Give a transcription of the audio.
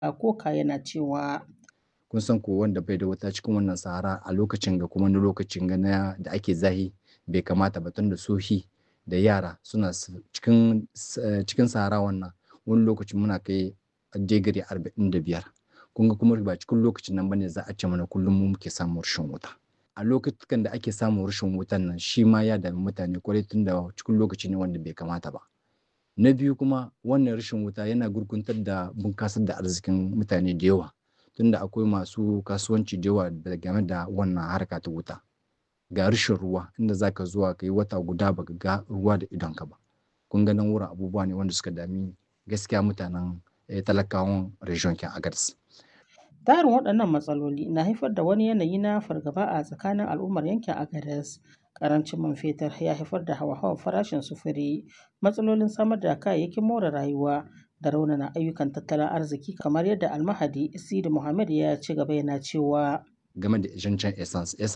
Koka yana cewa kun san ko wanda bai da wuta cikin wannan sahara a lokacin ga kuma wani lokacin ga na da ake zahi bai kamata ba tun da sohi da yara suna cikin cikin sahara wannan wani lokacin muna kai digiri arba'in da biyar kun ga kuma ba cikin lokacin nan bane za a ce mana kullum mu muke samun rashin wuta a lokutan da ake samun rashin wutan nan shi ma ya dami mutane kwarai tun da cikin lokaci ne wanda bai kamata ba na biyu kuma wannan rashin wuta yana gurguntar da bunkasar da arzikin mutane da yawa tunda akwai masu kasuwanci da yawa game da wannan harka ta wuta ga rashin ruwa inda zaka zuwa ka yi wata guda baka ga ruwa da idonka ba kun ga nan wurin abubuwa ne wanda suka dami gaskiya mutanen talakawan region kin agadez Tarin waɗannan matsaloli na haifar da wani yanayi na fargaba a tsakanin al'ummar yankin Agadez. Karancin man fetur ya haifar da hawa-hawan farashin sufuri, matsalolin samar da kayayyakin more rayuwa da raunana ayyukan tattalin arziki kamar yadda almahadi Sidi Muhammad ya ci gaba yana cewa game da zancen essence